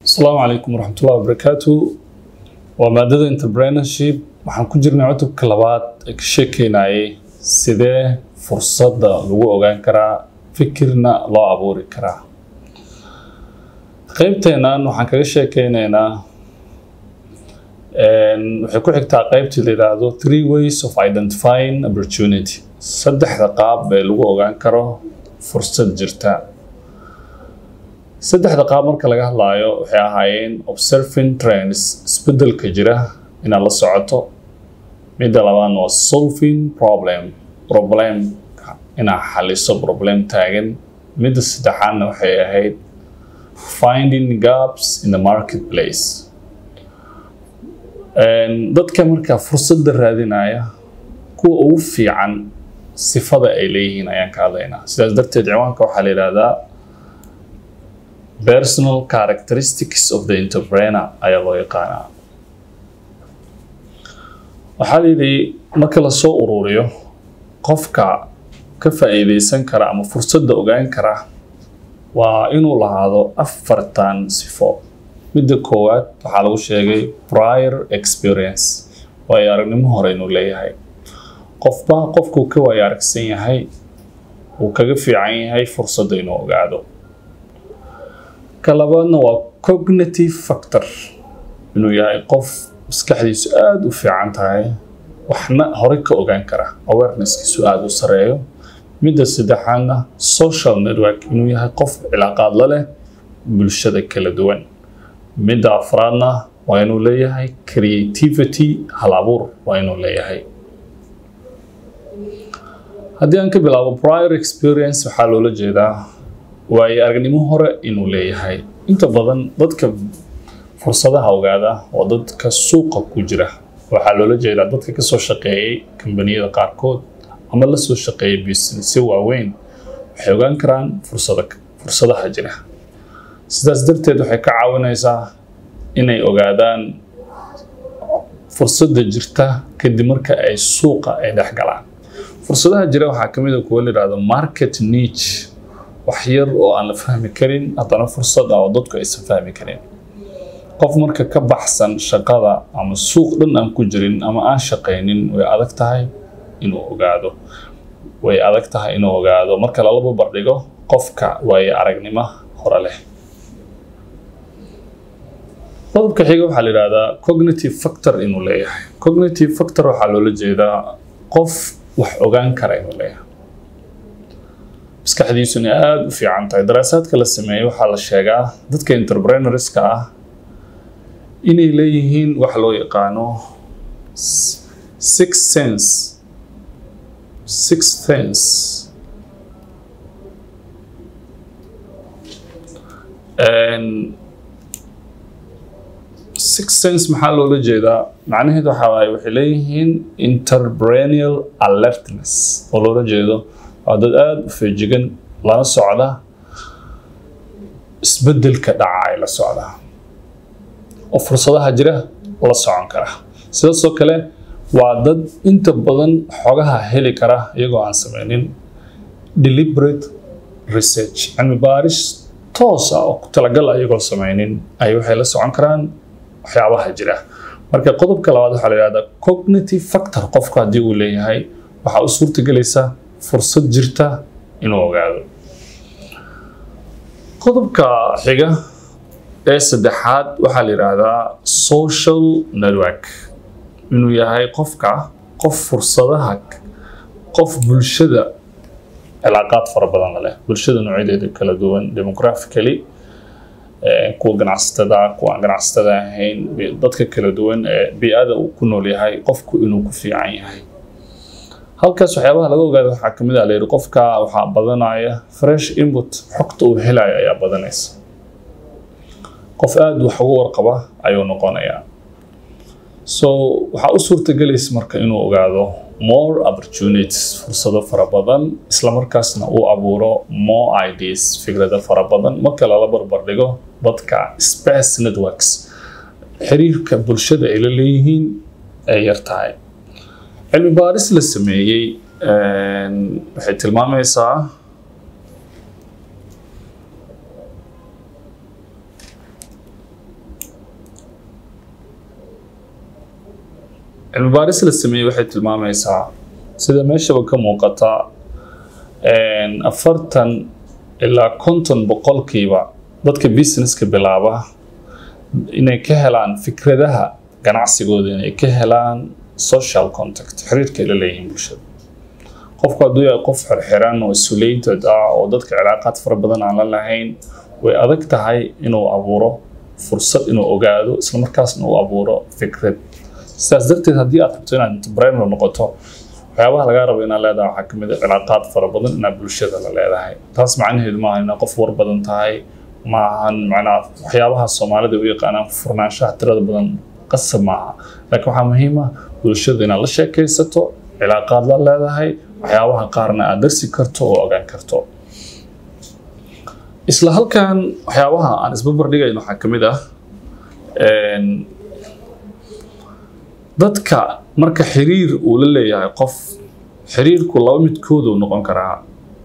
asalaamu calaykum waraxmatullahi wabarakaatu waa maadada entrepreneurship waxaan ku jirnay cutubka labaad ee ka sheekeynayay sidee fursadda lagu ogaan karaa fikirna loo abuuri karaa qeybteennan waxaan kaga sheekeyneynaa waxay ku xigtaa qeybtii la yidhaahdo three ways of identifying opportunity saddexda qaab ee lagu ogaan karo fursad jirta saddexda qaab marka laga hadlaayo waxay ahaayeen observing trends isbedelka jira inaad la socoto midda labaadna waa solving problem problem inaad xaliso problem taagan midda saddexaadna waxay ahayd finding gaps in the marketplace dadka markaa fursadda raadinaya kuwa ugu fiican sifada ay leeyihiin ayaan ka hadlaynaa sidaas darteed ciwaanka waxaa la yidhaahdaa personal characteristics of the entrepreneur ayaa loo yaqaanaa waxaa la yidhi marka lasoo ururiyo qofka ka faa'iideysan kara ama fursadda ogaan kara waa inuu lahaado afartan sifo midda koowaad waxaa lagu sheegay prior experience waayo aragnimo hore inuu leeyahay qofba qofkuu ka waayo aragsan yahay uu kaga fiican yahay fursadda inuu ogaado ka labaadna waa cognitive factor inuu yahay qof maskaxdiisu aada u fiican tahay waxna horey ka ogaan kara awarenesskiisu aada u sareeyo midda saddexaadna social network inuu yahay qof cilaaqaad la leh bulshada kala duwan midda afraadna waa inuu leeyahay creativity hal abuur waa inuu leeyahay haddii aan ka bilaabo prior experience waxaa loola jeedaa waayo aragnimo hore inuu leeyahay inta badan dadka fursadaha ogaada waa dadka suuqa ku jira waxaa loola jeedaa dadka kasoo shaqeeyay kambaniyada qaarkood ama lasoo shaqeeyay businessyo waaweyn waxay ogaan karaan fursada fursadaha jira sidaas darteed waxay ka caawinaysaa inay ogaadaan fursadda jirta kadib marka ay suuqa ay dhex galaan fursadaha jira waxaa kamid a kuwa la yidhahdo market niche wax yar oo aan la fahmi karin haddana fursad ah oo dadku aysan fahmi karin qof marka ka baxsan shaqada ama suuq dhan aan ku jirin ama aan shaqaynin way adag tahay inuu ogaado way adag tahay inuu ogaado marka lalaba bardhigo qofka waayo aragnimo hore leh qodobka xiga waxaa la yidhahdaa cognitive factor inuu leeyahay cognitive factor waxaa loola jeedaa qof wax ogaan kara inuu leeyahay maskaxdiisuna aada u fiican tahay daraasaadka la sameeyey waxaa la sheegaa dadka entrepreneurska ah inay leeyihiin wax loo yaqaano six sense six sense six sense maxaa loola jeedaa macnaheedu waxaa waaye waxay leeyihiin interperennial alertness oo loola jeedo waa dad aada u feejigan lana socda isbedelka dhaca ay la socdaa oo fursadaha jira la socon kara sidaasoo kale waa dad inta badan xogaha heli kara iyagoo aan sameynin deliberate research cilmi baaris toos ah oo ku talagal iyagoo sameynin ay waxay la socon karaan waxyaabaha jira marka qodobka labaad waxaa la yihahdaa cognitive factor qofku haddii uu leeyahay waxaa u suurtagelaysa fursad jirta inuu ogaado qodobka xiga ee saddexaad waxaa la yidhaahdaa social network inuu yahay qofka qof fursadaha qof bulshada cilaaqaad fara badan la leh bulshada noocyadeeda kala duwan demographically kuwa ganacsatada kuwa aan ganacsatada ahayn dadka kala duwan ee bi-ada uu ku nool yahay qofku inuu ku fiican yahay halkaas waxyaabaha laga ogaada waxaa kamid ah layidhi qofka waxaa badanaya fresh input xogta uu helayo ayaa badanaysa qof aada wax uga warqaba ayuu noqonayaa so waxaa u suurtagelaysa marka inuu ogaado more opportunities fursado fara badan islamarkaasna uu abuuro more ideas fikrado fara badan marka lala barbardhigo dadka space networks xiriirka bulshada ay la leeyihiin ay yar tahay cilmi baaris la sameeyey waxay tilmaamaysaa cilmi baaris la sameeyey waxay tilmaamaysaa sida meeshaba ka muuqata afartan ilaa konton boqolkiiba dadka businesska bilaaba inay ka helaan fikradaha ganacsigooda inay ka helaan social contact xiriirka ay la leeyihiin bulshada qofku hadduu yahay qof xirxiran oo isulated ah oo dadka cilaaqaad fara badan aan la lahayn way adag tahay inuu abuuro fursad inuu ogaado isla markaasna uu abuuro fikrad sidaas darteed haddii aad rabto inaad entrepreneur noqoto waxyaabaha lagaa rabo inaad leedahay waxaa kamid a cilaaqaad fara badan inaad bulshada la leedahay taas macnaheedu maaha inaad qof war badan tahay maahan macnaa waxyaabaha soomaalida u yaqaanaan furnaanshaha tirada badan qasab maaha laakiin waxaa muhiim ah bulshada inaad la sheekaysato cilaaqaad la leedahay waxyaabaha qaarna aad darsi karto oo ogaan karto isla halkan waxyaabaha aan isbabar dhigayn waxaa ka mid ah dadka marka xiriir uu la leeyahay qof xiriirku laba midkoodu noqon karaa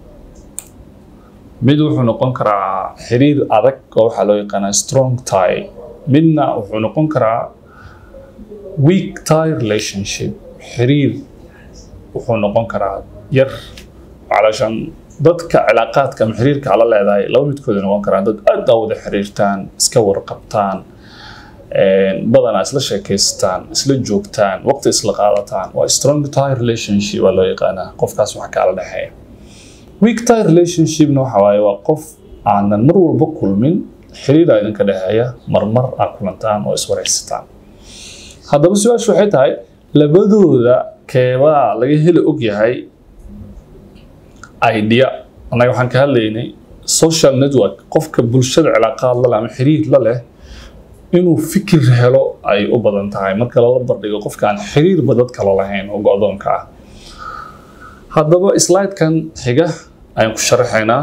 mid wuxuu noqon karaa xiriir adag oo waxaa loo yaqaanaa strong tie midna wuxuu noqon karaa weak tie relationship xiriir wuxuu noqon karaa yar calashan dadka cilaaqaadka ama xiriirka ala leedahay laba midkooda noqon karaan dad aad aa wada xiriirtaan iska warqabtaan badanaa isla sheekaystaan isla joogtaan waqti isla qaadataan waa strong tie relationship waa loo yaqaanaa qofkaas wax kaala dhexeeya weak tie relationshipna waxa waaye waa qof aanan mar walba kulmin xiriir aa idinka dhexeeya marmar aa kulantaan oo iswaraysataan haddaba su-aashu waxay tahay labadooda keebaa laga heli og yahay idea annaga waxaan ka hadlaynay social network qofka bulshada cilaaqaad la leh ama xiriir la leh inuu fikir helo ay u badan tahay marka lala bardhigo qofka aan xiriirba dad kale lahayn oo go-doonka ah haddaba slidekan xiga ayaan ku sharaxaynaa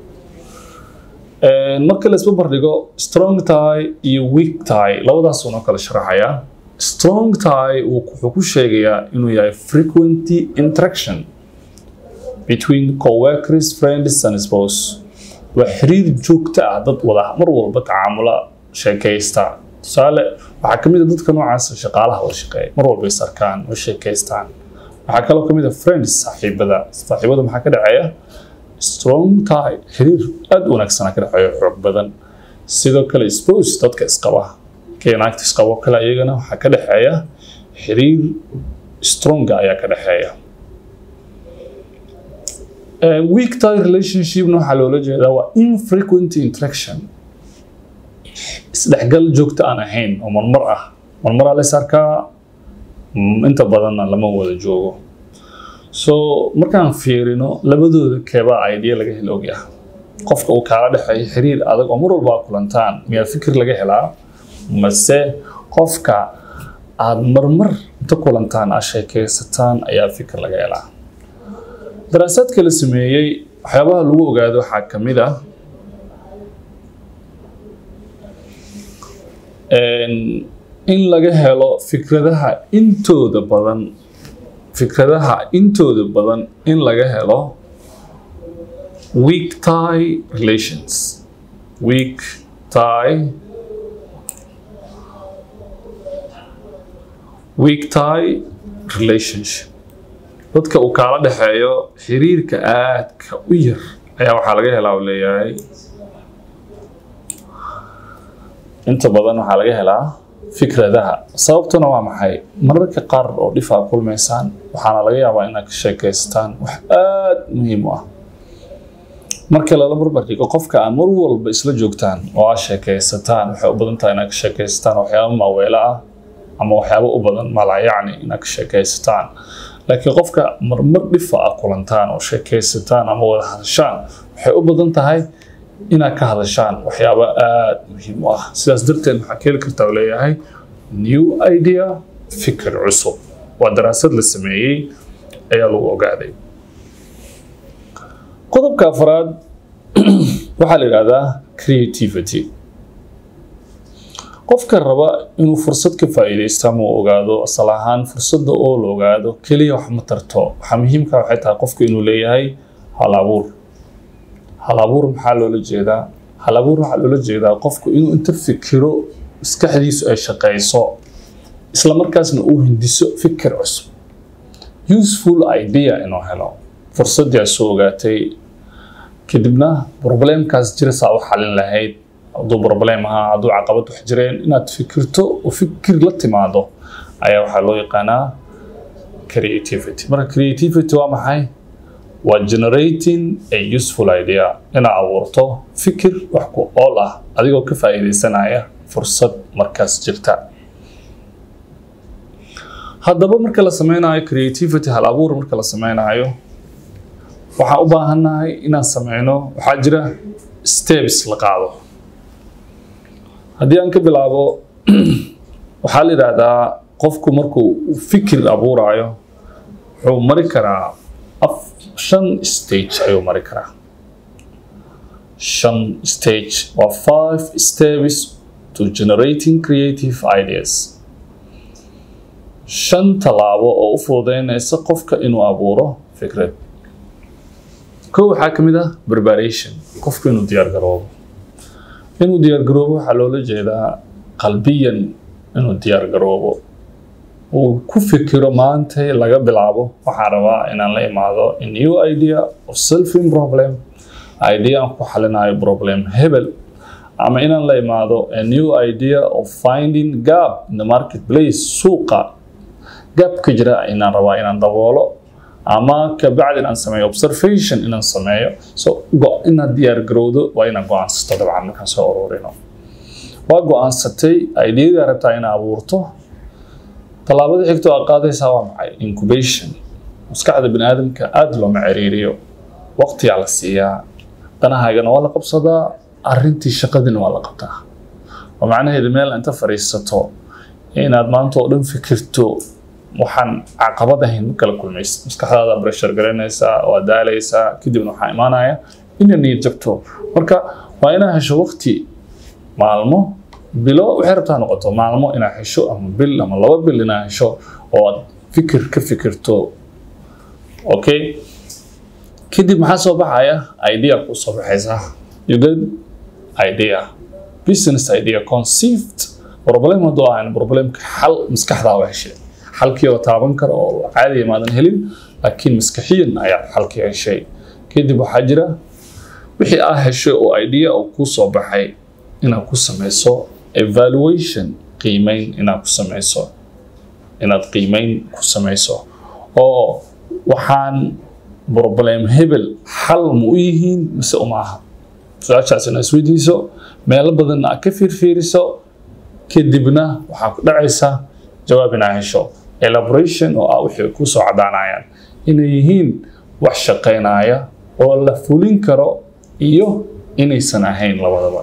marka la isba bardhigo strong tie iyo weak tie labadaasuu noo kala sharaxayaa strong tie wuxuu ku sheegayaa inuu yahay frequent interaction between coworkers friends and spouse waa xiriir joogto ah dad wada mar walba tacaamula sheekaysta tusaale waxaa kamid a dadka noocaas shaqaalaha wada shaqeeya mar walba is arkaan way sheekaystaan waxaa kaloo kamid a friends saaxiibada saaxiibada maxaa ka dhaceeya strong tie xiriir aada wanaagsanaa ka dhexeeya xoog badan sidoo kale spouse dadka isqaba keenaagta isqabo kale iyagana waxaa ka dhexeeya xiriir stronga ayaa ka dhexeeya weak tie relationshipna waxaa loola jeedaa waa infrequent interaction isdhexgal joogto aan ahayn oo marmar ah marmaraa lays arkaa inta badanna lama wada joogo so markaan fiirino labadooda keebaa idea laga helo ogyaha qofka uu kaala dhexeeyo xiriir adag oo mar walba aa kulantaan miyaa fikir laga helaa mase qofka aada marmar inta kulantaan aad sheekaysataan ayaa fikir laga helaa daraasaadka la sameeyey waxyaabaha lagu ogaado waxaa ka mid ah in laga helo fikradaha intooda badan fikradaha intooda badan in laga helo weak tie relations weak tie weak tie relationship dadka uu kaala dhexeeyo xiriirka aadka u yar ayaa waxaa laga helaa uu leeyahay inta badan waxaa laga helaa fikradaha sababtuna waa maxay mararka qaar oo dhif aa kulmaysaan waxaana laga yaabaa inaad ka sheekaystaan wax aada muhiim u ah marka lala barbardhigo qofka aan mar walba isla joogtaan oo aad sheekaysataan waxay u badan tahay inaad ka sheekaysataan waxyaabo maaweelo ah ama waxyaabo u badan malaayacni inaad ka sheekaysataan laakiin qofka marmar dhifa ah kulantaan oo sheekaysataan ama wada hadashaan waxay u badan tahay inaad ka hadashaan waxyaabo aada muhiim u ah sidaas darteed maxaa keeli kartaa uu leeyahay new idea fikir cusub waa daraasad la sameeyey ayaa lagu ogaaday qodobka afraad waxaa la yidhahdaa creativity qofka raba inuu fursad ka faa'iidaysto ama uu ogaado asal ahaan fursadda oo la ogaado keliya wax ma tarto waxaa muhiimka waxay tahay qofku inuu leeyahay hal abuur hal abuur maxaa loola jeedaa hal abuur waxaa loola jeedaa qofku inuu inta fikiro maskaxdiisu ay shaqayso isla markaasna uu hindiso fikir cusub useful idea inuu helo fursaddii aad soo ogaatay kadibna problemkaas jira saa u xalin lahayd hadduu problem ahaa hadduu caqabad wax jireen inaad fikirto oo fikir la timaado ayaa waxaa loo yaqaanaa creativity marka creativity waa maxay waa generating a useful idea inaad abuurto fikir wax ku ool ah adigoo ka faa'iidaysanaya fursad markaas jirta haddaba marka la sameynayo creativity hal abuur marka la sameynayo waxaan u baahannahay inaan sameyno waxaa jira steps la qaado haddii aan ka bilaabo waxaa la yidhaahdaa qofku markuu fikir abuurayo wuxuu mari karaa af shan stage ayuu mari karaa shan stage waa five steps to generating creative ideas shan tallaabo oo u fududeynaysa qofka inuu abuuro fikrad kow waxaa ka mid ah preparation qofku inuu diyaar garoobo inuu diyaar garoobo waxaa loola jeedaa qalbiyan inuu diyaar garoobo uu ku fikiro maanta laga bilaabo waxaan rabaa inaan la imaado a new idea of solving problem idea aan ku xalinayo problem hebel ama inaan la imaado a new idea of finding gap in the marketplace suuqa gapka jira inaan rabaa inaan daboolo ama kabacdi inaan sameeyo observation inaan sameeyo so inaad diyaar garowdo waa inaad go-aansato dabcan markaan soo ururino waa go-aansatay ideadaa rabtaa inaad abuurto tallaabada xigto aad qaadaysaa waa maxay incubation maskaxda bani aadamka aada looma ciriiriyo waqtiyaa la siiyaa danahaagana waa la qabsadaa arrintii shaqadina waa la qabtaa oo macnaheedu meel inta fadhiisato inaad maanta oo dhan fikirto waxaan caqabad ahayn ma kala kulmaysa maskaxdaada breshar garanaysaa waa daalaysaa kadibna waxaa imaanaya ina niyad jabto marka waa inaa hesho waqti maalmo bilo waxay rabtaa noqoto maalmo inaa hesho ama bil ama laba bil inaa hesho oo aad fikir ka fikirto okay kadib maxaa soo baxaya idea kuu soo baxaysa you get idea business idea conceived problem hadduu ahayn problemka xal maskaxdaa u heshay xalkii oo taaban kara oo caadiya maadan helin laakiin maskaxiyan ayaad xalkii heshay kadib waxaa jira wixii aa heshay oo idea oo kuu soo baxay inaad ku samayso evaluation qiimeyn inaad ku samayso inaad qiimeyn ku samayso oo waxaan problem hebel xal ma u yihiin mise uma aha su-aashaas inaad isweydiiso meelo badanna aad ka fiirfiiriso kadibna waxaa ku dhacaysa jawaab inaa hesho elaboration oo ah wixii ku soo cadaanayaan inay yihiin wax shaqaynaya oo la fulin karo iyo inaysan ahayn labadaba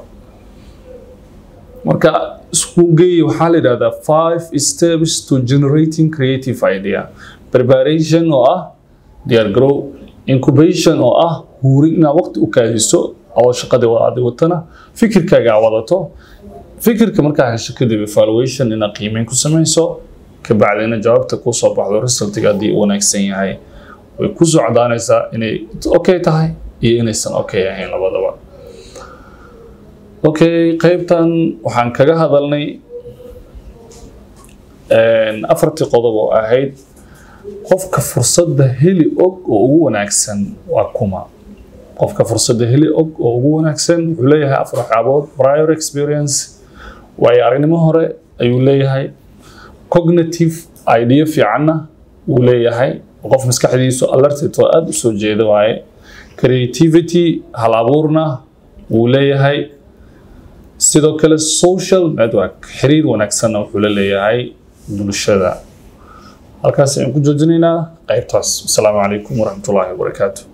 marka isku geeye waxaa la yidhahdaa five steps to generating creative idea preparation oo ah diyaargarow incubation oo ah huuri inaad waqti u kaadiso oo shaqadii wadaadi watana fikirkaaga aa wadato fikirka markaa hesho kadib evaluation inaad qiimeyn ku samayso kabacdina jawaabta kuu soo baxdo resultiga haddii uu wanaagsan yahay way ku soo cadaanaysaa inay okay tahay iyo inaysan okay ahayn labadaba okay qaybtan waxaan kaga hadalnay afartii qodob oo ahayd qofka fursadda heli og oo ugu wanaagsan waa kuma qofka fursadda heli og oo ugu wanaagsan wuxuu leeyahay afar waxyaabood prior experience waayo aragnimo hore ayuu leeyahay cognitive idea fiicanna wuu leeyahay qof maskaxdiisu alerted oo aada u soo jeeda waaye creativity hal abuurna wuu leeyahay sidoo kale social network xiriir wanaagsanna wuxuu la leeyahay bulshada halkaas ayaan ku joojinaynaa qaybtaas asalaamu calaykum waraxmatullaahi wabarakaatu